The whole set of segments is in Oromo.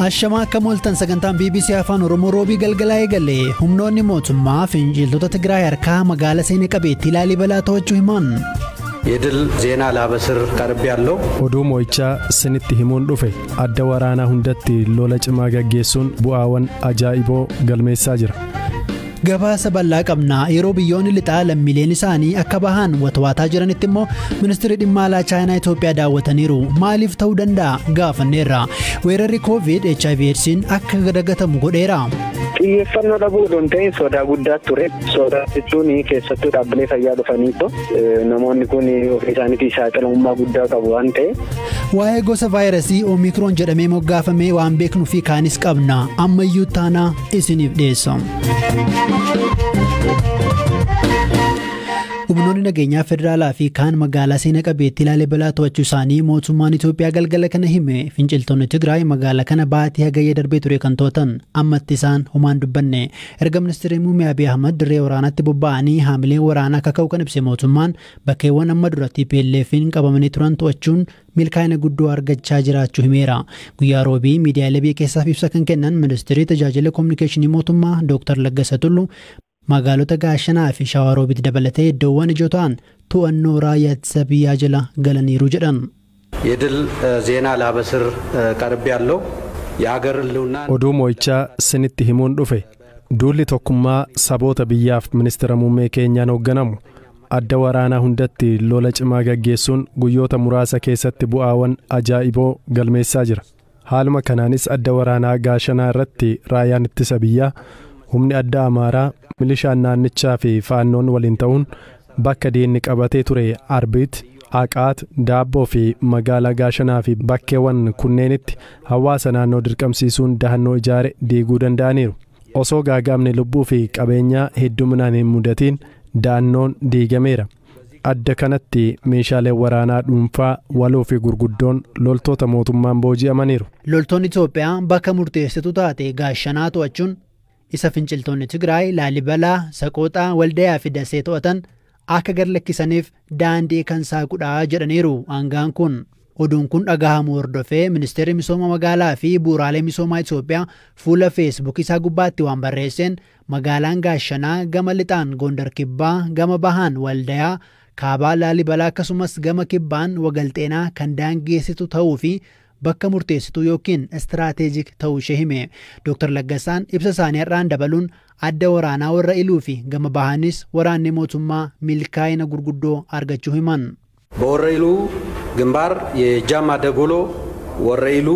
Ashamaa akka mooltan sagantaan BBC Afaan Oromoo roobii galgalaa eegale humnoonni mootummaa finciltoota Tigraay harkaa magaala seenaa qabeettii Laalibalaa to'achuu himan. የድል ዜና ላበስር ቀርብ ያለው oduu moo'ichaa sinitti himuun dhufe adda waraanaa hundatti lola cimaa gaggeessuun bu'aawwan ajaa'iboo galmeessaa jira. Gabaasa bal'aa qabna yeroo biyyoonni lixaa lammiileen isaanii akka bahan watwaataa jiranitti immoo ministeerri dhimma alaa chaayinaa Itoophiyaa daawwataniiru maaliif ta'uu danda'a gaafanneerra weerarri covid hiv eedsiin akka dagatamu godheera. xiyyeeffannoo dhabuu osoo hin ta'in sodaa guddaa ture sodaa jechuun keessattuu dhaabbilee fayyaa dhufaniitu namoonni kun ofii isaaniitii saaxilamummaa guddaa qabu waan ta'eef. Waa'ee gosa vaayirasii oomikroon jedhamee moggaafamee waan beeknuu fi kaanis qabna ammayyuu taanaa isiniif dhiyeessa. humnoonni nageenyaa federaalaa fi kaan magaalaa seenaa qabeettii laalibalaa to'achuu isaanii mootummaan Itoophiyaa galgala kana hime finciltoonni Tigraay magaalaa kana baatii hagayya darbee ture kan to'atan ammatti isaan homaan dubbanne erga ministeerri muummee Abiy Ahmad dirree waraanaatti bobba'anii haamileen waraanaa akka ka'u kan ibse mootummaan bakkeewwan amma duratti PLF'n qabamanii turan to'achuun milkaa'ina guddoo argachaa jiraachuu himeera guyyaa roobii miidiyaalee biyya keessaaf ibsa kan kennan ministeerri tajaajila koominikeeshinii mootummaa Dr. Laggasa Tulluu magaalota gaashanaa fi shawaroobitti dabalatee iddoowwan ijoo ta'an to'annoo raayyaa ittisa biyyaa jala galaniiru jedhan. የድል ዜና ላበስር ቀርብ ያለው የአገር ህልውና oduu moo'ichaa sinitti himuun dhufe duulli tokkummaa saboota biyyaaf ministeera muummee keenyaan hoogganamu adda waraanaa hundatti lola cimaa gaggeessuun guyyoota muraasa keessatti bu'aawwan ajaa'iboo galmeessaa jira haaluma kanaanis adda waraanaa gaashanaa irratti raayyaan ittisa biyyaa humni adda amaaraa milishaan naannichaa fi faannoon waliin ta'uun bakka diinni qabatee ture arbiit haqaat daabboo fi magaalaa gaashanaa fi bakkeewwan kunneenitti hawaasa naannoo dirqamsiisuun dahannoo ijaare diiguu danda'aniiru osoo gaagaamni lubbuu fi qabeenyaa hedduminaan hin mudatiin da'annoon diigameera adda kanatti meeshaaleen waraanaa dhuunfaa waloo fi gurguddoon loltoota mootummaan booji'amaniiru. loltoonni Itoophiyaa bakka murteessituu taate gaashanaa to'achuun isa finciltoonni Tigraay Laalibalaa Saqooxaa Waldayaa fi Dasee to'atan akka gad lakkisaniif daandii kan saaqudhaa jedhaniiru aangaan kun. Oduun kun dhagahamu hordofee ministeerri misooma magaalaa fi bu'uuraalee misoomaa Itoophiyaa fuula feesbuuk isaa gubbaatti waan barreesseen magaalaan gaashanaa gama lixaan Gondar Kibbaa gama bahaan Waldayaa kaabaa Laalibalaa akkasumas gama kibbaan Wagalxeenaa kan daangeessitu ta'uu fi bakka murteessituu yookiin istiraateejik ta'uu ishee hime Dr. Laggasaan ibsa isaanii har'aan dabaluun adda waraanaa warra iluu fi gama bahaanis waraanni mootummaa milkaa'ina gurguddoo argachuu himan. በወረኢሉ ግንባር የጃማ ደጎሎ ወረኢሉ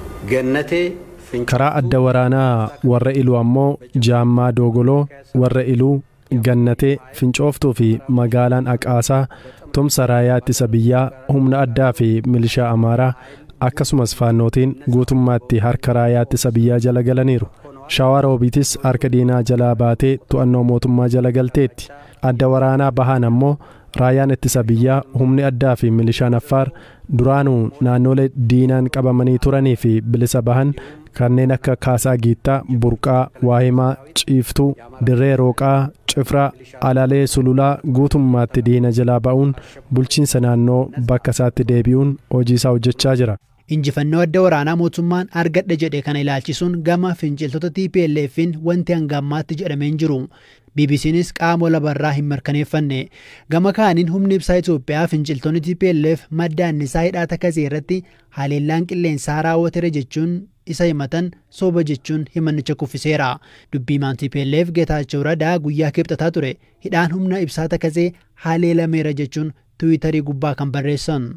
ገነቴ karaa adda waraanaa warra iluu ammoo jaammaa dogoloo warra iluu gannatee fincooftuu fi magaalaan aqaasaa tumsa raayyaa ittisa biyyaa humna addaa fi milishaa amaaraa akkasumas faannootiin guutummaatti harka raayyaa ittisa biyyaa jala galaniiru shawaa roobiitis harka diinaa jalaa baatee to'annoo mootummaa jala galteetti adda waraanaa bahaan ammoo raayyaan ittisa biyyaa humni addaa fi milishaan affaar duraanuu naannolee diinaan qabamanii turanii fi bilisa bahan kanneen akka kaasaa giittaa burqaa waahimaa ciiftuu dirree rooqaa cifraa alalee sululaa guutummaatti diina jalaa ba'uun bulchiinsa naannoo bakka isaatti deebi'uun hojii isaa hojjechaa jira. Injifannoo adda waraanaa mootummaan argadhe jedhe kana ilaalchisuun gama finciltoota TPLF'n wanti hanga ammaatti jedhamee hin jiru. BBC'nis qaama labarraa hin mirkaneeffanne. Gama kaaniin humni ibsaa Itoophiyaa finciltoonni TPLF madda annisaa hidhaa takkasee irratti haleellaan qilleensaa raawwateera jechuun isa himatan sooba jechuun himannicha kuffiseera. Dubbiimaan TPLF Geetaachoo Radaa guyyaa kibxataa ture hidhaan humna ibsaa takkasee haleelameera jechuun tiwiitarii gubbaa kan barreessan.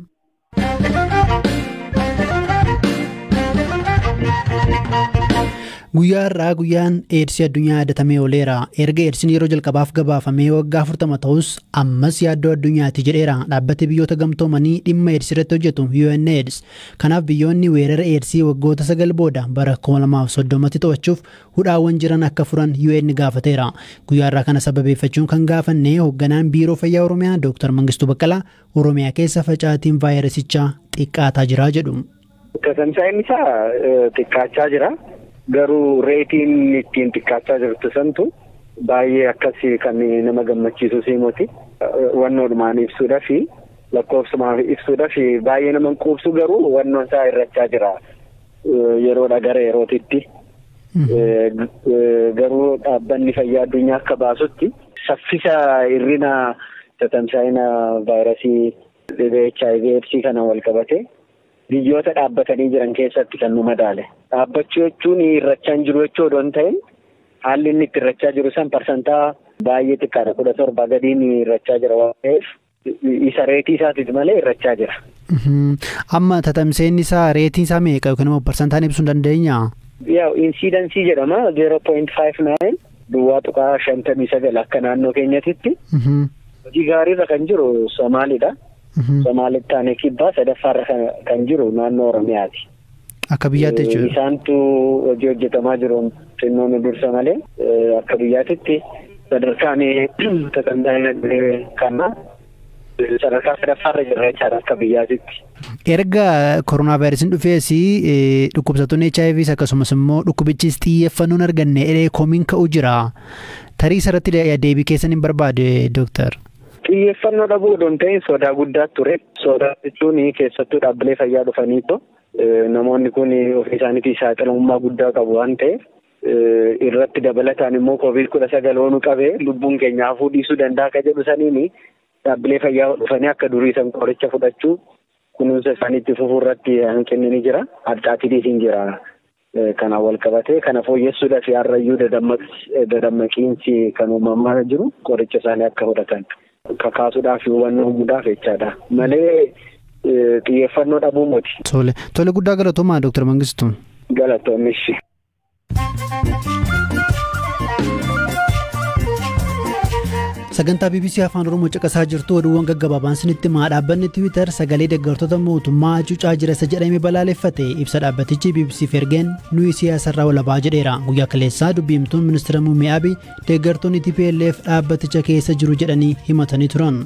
Guyyaa har'aa guyyaan eedsii addunyaa yaadatamee ooleera. Erga eedsiin yeroo jalqabaaf gabaafamee waggaa afurtama ta'us ammas yaaddoo addunyaati jedheera. Dhaabbati biyyoota gamtoomanii dhimma eedsii irratti hojjetu UNAIDS. Kanaaf biyyoonni weerara eedsii waggoota sagal booda bara 2030tti to'achuuf hudhaawwan jiran akka furan UN gaafateera. Guyyaa har'aa kana sababeeffachuun kan gaafanne hoogganaan biiroo fayyaa Oromiyaa Dr. Mangistuu Baqqalaa Oromiyaa keessa facaatiin vaayirasichaa xiqqaataa jira jedhu. Tamsaa'inni isaa xiqqaachaa jira. Garuu reetiin ittiin xiqqaachaa jirtu santu baay'ee akkasii kan nama gammachiisu siimoti. Wannoodhumaan ibsuudhaa fi lakkoofsumaan ibsuudhaa fi baay'ee nama quubsu garuu wannoon isaa irrachaa jira. yeroodha gara yerootitti. Garuu dhaabbanni fayyaa addunyaa akka baasutti saffisa hir'ina tatamsaa'ina vaayirasii dhibee HIV eedsii kana wal qabate biyyoota dhaabbatanii jiran keessatti kan nu madaale. Dhaabbachuu jechuun hir'achaa hin jiru jechuu odoo hin ta'in haalli inni itti hir'achaa jiru san parsantaa baay'ee xiqqaadha kudha torba gadiin hir'achaa jira waan ta'eef isa reetii isaatiif malee hir'achaa jira. Amma tatamseen isaa reetiin isaa meeqa yookiin immoo parsantaan ibsuu hin dandeenya? Yaa insiidansii jedhama zeero point five nine duwwaa tuqaa shantamii sagal akka naannoo keenyatitti. Hojii gaariirra kan jiru Somaaliidha. Somaalitti aanee kibbaa sadaffaarra kan jiru naannoo Oromiyaati. Akka biyyaatti jechuudha. Isaantu hojii hojjetamaa jiru xinnoon dursa malee akka biyyaatitti sadarkaan tatamsaa'ina kanaa sadarkaa sadaffaarra jirra jechaadha akka biyyaatitti. Erga koronaa vaayirasiin dhufees dhukkubsattoonni HIVs akkasumas immoo dhukkubichis xiyyeeffannoon arganne edee komiin ka'u jira. Tarii isarratti deebii keessan hin barbaade dooktar. Xiyyeeffannoo dhabuu odoo hin ta'in sodaa guddaa ture. Sodaa jechuun keessattuu dhaabbilee fayyaa dhufaniitu namoonni kun ofii isaaniitii saaxilamummaa guddaa qabu waan ta'eef irratti dabalataan immoo koovid kudha sagal oonu qabee lubbuun keenya hafuu dhiisuu danda'a akka jedhu saniini dhaabbilee fayyaa dhufanii akka durii san qoricha fudhachuu kunuunsa isaaniitti fufuu irratti hanqinni ni jira. Addaatiinis hin jira. Kana wal qabatee kana fooyyessuudhaaf har'ayyuu dadammaqiinsi kan uumamaa jiru qoricha isaanii akka fudhatan kakaasuudhaaf hubannoo uumuudhaaf jechaadha. Malee xiyyeeffannoo dhabuu miti. Tole tole guddaa galatoomaa Dooktar Mangistuu. Galatoomishi. sagantaa bbc afaan oromoo caqasaa jirtu oduuwwan gaggabaabaan sinitti maa dhaabbanni tiwiitar sagalee deeggartoota mootummaa hacuucaa jira isa jedhame balaaleffate ibsa dhaabbatichi bbc ergeen nuyi siyaasarraa walabaa jedheera guyyaa kaleessaa dubbiimtuun ministeera muummee abiy deeggartoonni tplf dhaabbaticha keessa jiru jedhanii himatanii turan.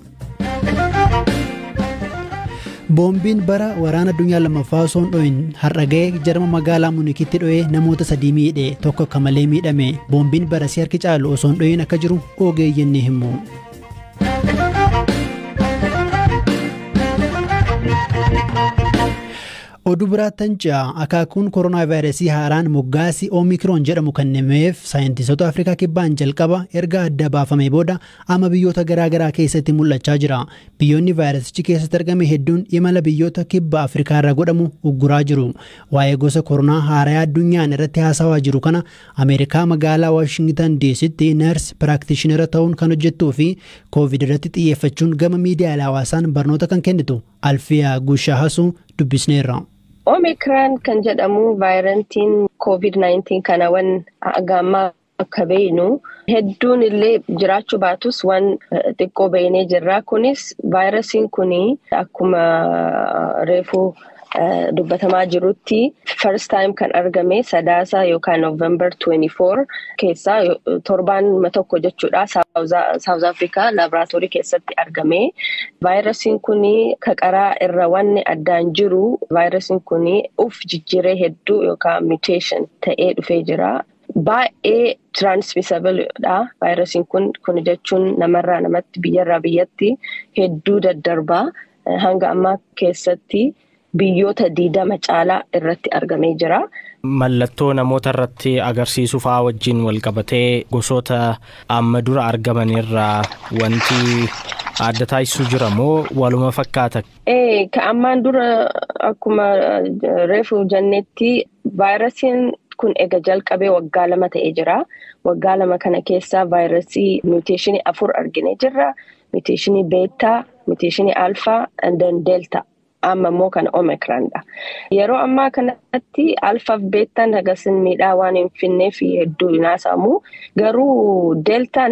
boombiin bara waraana addunyaa lammaffaa osoo hin dho'in har'a ga'e jarma magaalaa munikitti dho'ee namoota sadii miidhe tokko akka malee miidhame boombiin barasii harki caalu osoo hin dho'in akka jiru ogeeyyiin ni himu. oduu biraattan ce'a akaakuun koronaa vaayirasii haaraan moggaasii oomikiroon jedhamu kennameef saayintistoota afrikaa kibbaan jalqaba erga adda baafamee booda amma biyyoota garaagaraa keessatti mul'achaa jira biyyoonni vaayirasichi keessatti argame hedduun imala biyyoota kibba afrikaa irra godhamu ugguraa jiru waa'ee gosa koronaa haaraa addunyaan irratti haasawaa jiru kana ameerikaa magaalaa waashingtan diisitti ners piraaktishinera ta'uun kan hojjettuu fi koovid irratti xiyyeeffachuun gama miidiyaalee hawaasaan barnoota kan kennitu alfiyaa guushaa hasuu dubbisneerra. Omikiraan kan jedhamu vaayirantiin COVID-19 kana wan gammaa akka beeynu hedduun illee jiraachuu baatus waan xiqqoo beeynee jirra. Kunis vaayirasiin kun akkuma reefuu dubbatamaa jirutti first time kan argame sadaasa yookaan November 24 keessaa torbaan tokko jechuudha South Africa laboraatoorii keessatti argame. Vaayirasiin kun kaqaraa irra wanni addaan jiru vaayirasiin kun uf jijjiiree hedduu yookaan mutation ta'ee dhufee jira. Baay'ee transmissible dha. Vaayirasiin kun kun jechuun namarraa namatti biyyarraa biyyatti hedduu daddarbaa hanga ammaa keessatti. Biyyoota diidama caalaa irratti argamee jira. Mallattoo namoota irratti agarsiisuu fa'aa wajjin wal qabatee gosoota amma dura argaman irraa wanti adda taasisuu jira moo waluma fakkaata? Ee ka ammaan dura akkuma reefu jennetti vaayirasiin kun ega jalqabee waggaa lama ta'ee jira. Waggaa lama kana keessaa vaayirasii muteeshinii afur arginee jirra. Muteeshinii beetaa, muteeshinii alfaa, and deeltaa. amma immoo kan omikiraandha. Yeroo ammaa kanatti alfaaf beettaan hagasin miidhaa waan hin finneef hedduu hinaasamu. Garuu deeltaa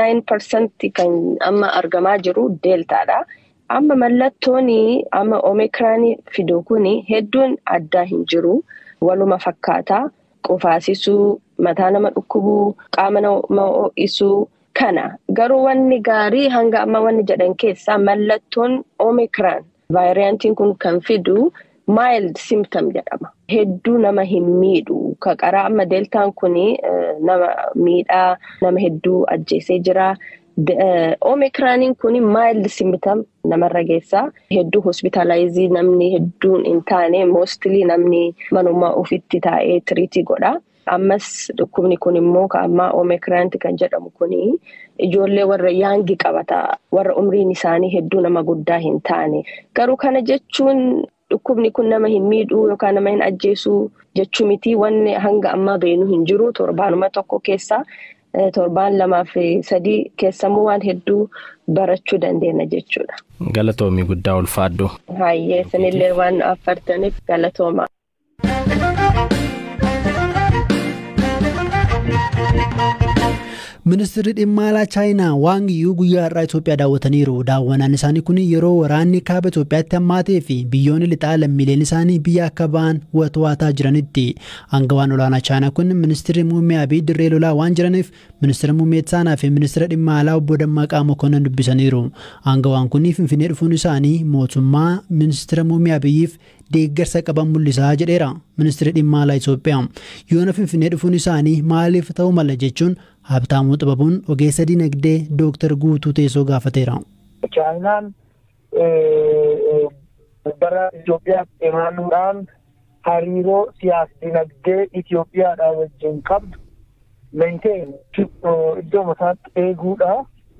99% kan amma argamaa jiru deeltaadha. Amma mallattoon amma omikiraanii fidu kun hedduun addaa hin jiru. Waluma fakkaata. Qufaasisuu, mataa nama dhukkubuu, qaama nama ho'isuu kana. Garuu wanni gaarii hanga amma wanni jedhan keessaa mallattoon omikiraan. Vaayiraantiin kun kan fidu mild symptom jedhama. Hedduu nama hin miidhu. Kaqaraa amma deeltaan kun nama miidhaa nama hedduu ajjeesee jira. Oomikiraaniin kun maayilli simbitam namarra geessaa hedduu hospitaalaayizii namni hedduun hin taane moostilii namni manummaa ofitti taa'ee tiriitii godha. Ammas dhukkubni kun immoo ammaa oomikiraanti kan jedhamu kun ijoollee warra yaangi qabata warra umriin isaanii hedduu nama guddaa hin taane garuu kana jechuun dhukkubni kun nama hin miidhuu yookaan nama hin ajjeesuu jechuu miti wanni hanga ammaa beenu hin jiru torbaanuma tokko keessa. torbaan lamaa fi sadii keessammoo waan hedduu barachuu dandeenya jechuudha. Galatoomii guddaa ulfaadhu. Hayyee isinillee waan affartaniif galatooma. Ministeerri dhimma alaa chaayinaa Waang Yii guyyaa har'aa Itoophiyaa daawwataniiru. Daawwannaan isaanii kun yeroo waraanni kaaba Itoophiyaatti hammaatee fi biyyoonni lixaa lammiileen isaanii biyya akka ba'an to'ataa jiranitti. Aangawaan olaanaa chaayinaa kun ministeerri muummee Abiy dirree lolaa waan jiraniif ministeera muummee Itsaanaa fi ministeera dhimma alaa obbo Dammaqaa Mokonnon dubbisaniiru. Aangawaan kun Finfinnee dhufuun isaanii mootummaa ministeera muummee Abiyyiif deeggarsa qaban mul'isaa jedheera ministeerri dhimma alaa Itoophiyaa. Yoona Finfinnee dhufuun isaanii maaliif ta'uu mala jechuun Habtaamuu Xibabuun ogeessa dinagdee Dooktar Guutuu Teessoo gaafateera. Chaayinaan bara Itoophiyaatti imaaluudhaan hariiroo siyaas dinagdee Itoophiyaadhaa wajjin qabdu meenteen iddoo isaatti eeguudha.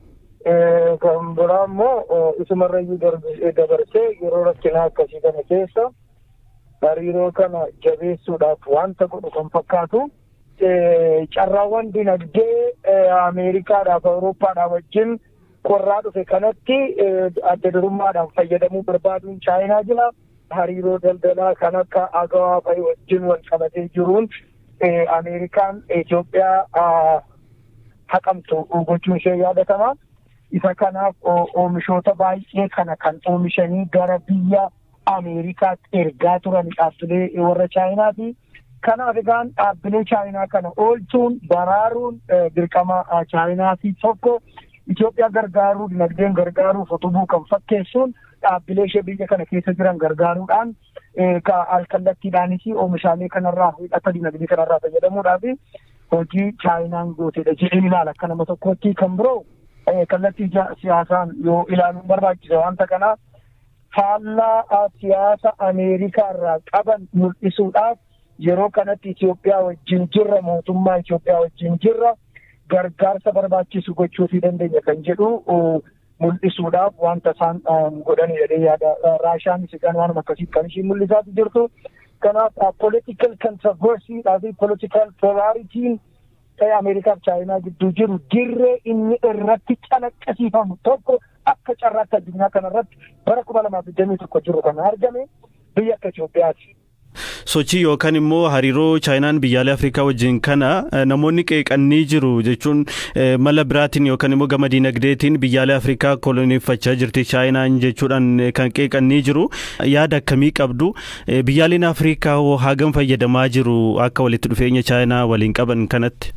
Kan biraa immoo isumarrayyuu dabarsee yeroo rakkinaa akkasii kana keessa hariiroo kana jabeessuudhaaf wanta godhu kan fakkaatu. carraawwan dinagdee Ameerikaadhaaf Awurooppaadhaa wajjin qorraa dhufe kanatti adda durummaadhaan fayyadamuu barbaaduun chaayinaa jira. Hariiroo daldalaa kan akka agawaa fa'i wajjin wal qabatee jiruun Ameerikaan Itoophiyaa haqamtu gochuun ishee yaadatama. Isa kanaaf oomishoota baay'ee kana kan oomishanii gara biyya Ameerikaatti ergaa turan dhaabbilee warra chaayinaati. Kanaaf egaan dhaabbilee chaayinaa kana oolchuun baraaruun dirqama chaayinaati tokko Itoophiyaa gargaaruu dinagdeen gargaaruuf utubuu kan fakkeessuun dhaabbilee ishee biyya kana keessa jiran gargaaruudhaan alkallattiidhaanis oomishaalee kanarraa hidhata dinagdee kanarraa fayyadamuudhaaf hojii chaayinaan gooteedha jedheen ilaala akka nama tokkotti kan biroo kallattii siyaasaan yoo ilaaluun barbaachisa wanta kanaa faallaa siyaasa Ameerikaa irraa qaban mul'isuudhaaf yeroo kanatti Itoophiyaa wajjin jirra mootummaa Itoophiyaa wajjin jirra gargaarsa barbaachisu gochuufii dandeenya kan jedhu mul'isuudhaaf wanta isaan godhanii jedhee yaada raashaan isiidhaan waan akkasii kan ishiin mul'isaatu jirtu kanaaf political controversy fi political polaritiin ta'e Ameerikaa fi Chaayinaa gidduu jiru dirree inni irratti calaqqisiifamu tokko akka carraatti addunyaa kanarratti bara kuma lamaaf digdamii tokko jiru kan argame biyya akka Itoophiyaati. sochii yookaan immoo hariiroo chaayinaan biyyaalee afrikaa wajjin kana namoonni qeeqanii jiru jechuun mala biraatiin yookaan immoo gama dinagdeetiin biyyaalee afrikaa koloneeffachaa jirti chaayinaan jechuudhaan kan qeeqanii jiru yaada akkamii qabdu biyyaaleen afrikaa hagam fayyadamaa jiru akka walitti dhufeenya chaayinaa waliin qaban kanatti.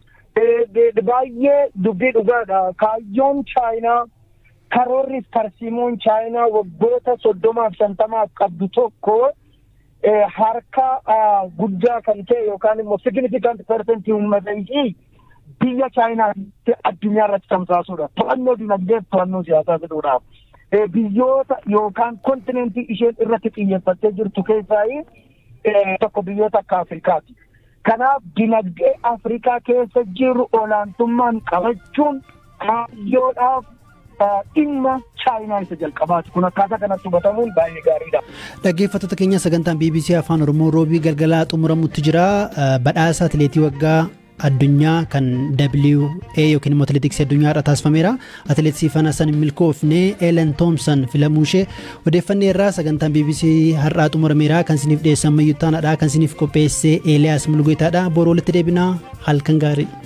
Baay'ee dubbii dhugaadha. Kaayyoon chaayinaa karoorriif tarsiimoon chaayinaa waggoota soddomaaf shantamaaf qabdu tokko. harka guddaa kan ta'e yookaan immoo significant percent uummata ishii biyya chaayinaatti addunyaa irratti tamsaasuudha. To'annoo dinagdee to'annoo siyaasaa fiduudhaaf. Biyyoota yookaan kontinentii isheen irratti xiyyeeffattee jirtu keessaa tokko biyyoota akka Afrikaati. Kanaaf dinagdee Afrikaa keessa jiru olaantummaan qabachuun kaayyoodhaaf dhimma chaayinaa isa jalqabaati kun akkaataa kanatti hubatamuun baay'ee gaariidha. Dhaggeeffattoota keenya sagantaan BBC Afaan Oromoo roobii galgalaa xumuramutti jira. Badhaasa atileetii waggaa addunyaa kan WA yookiin immoo atileetiksii addunyaa irra taasifameera. Atileet Siifan Hassan milkoofnee Ellen Thoomson filamuu ishee odeeffannee irraa sagantaan BBC har'aa xumurameera kan isiniif dhiyeessan mayyuttaanaadha kan isiniif qopheesse Eeliyaas Mulgeetaadha. Boroo walitti deebinaa halkan gaarii.